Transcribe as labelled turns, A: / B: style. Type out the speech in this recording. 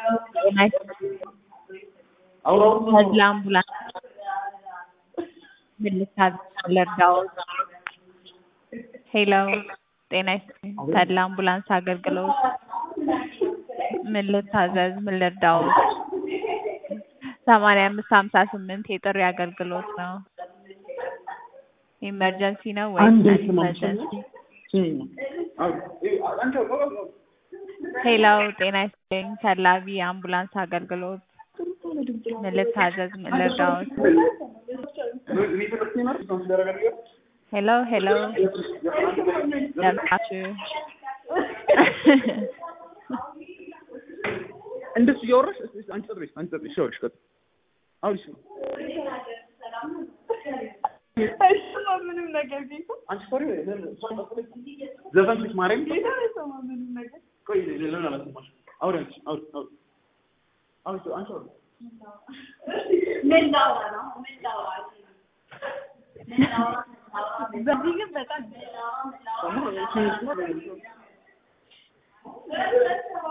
A: ለአምቡላንስ ምን ልታዘዝ ልርዳዎት? ሄሎ ጤና ይስጥልኝ ተድላ አምቡላንስ አገልግሎት ምን ልታዘዝ ምን ልርዳዎት? ሰማንያ አምስት ሀምሳ ስምንት የጥሪ አገልግሎት ነው። ኢመርጀንሲ ነው ወይስ
B: አንዴ
A: ነን
B: ስማ፣
A: ኢመርጀንሲ?
B: አንተ
A: ሄሎ ጤና ይስጥልኝ ተላቢ አምቡላንስ አገልግሎት ምን ልታዘዝ ምን ልርዳዎት? ሄሎ ሄሎ ደምጣችሁ
B: እንደሱ እያወራሽ እስኪ እስኪ አንቺ ጸጥ በይ አንቺ ጸጥ በይ እሺ አውሪሽ ቀጥይ አውሪሽ
C: አይሰማም ምንም ነገር ጌታ
B: አንቺ ሶሪ ዘፈንሽ ማርያም
C: ጌታ አይሰማም ምንም ነገር
B: ቆይ ለምን አላሰማሽም አውሪ አንቺ አውሪ አውሪ አውሪ አንቺ አውሪ
C: ምን ላውራ ነው ምን ላውራ ምን ላውራ በዚህ ግን በጣም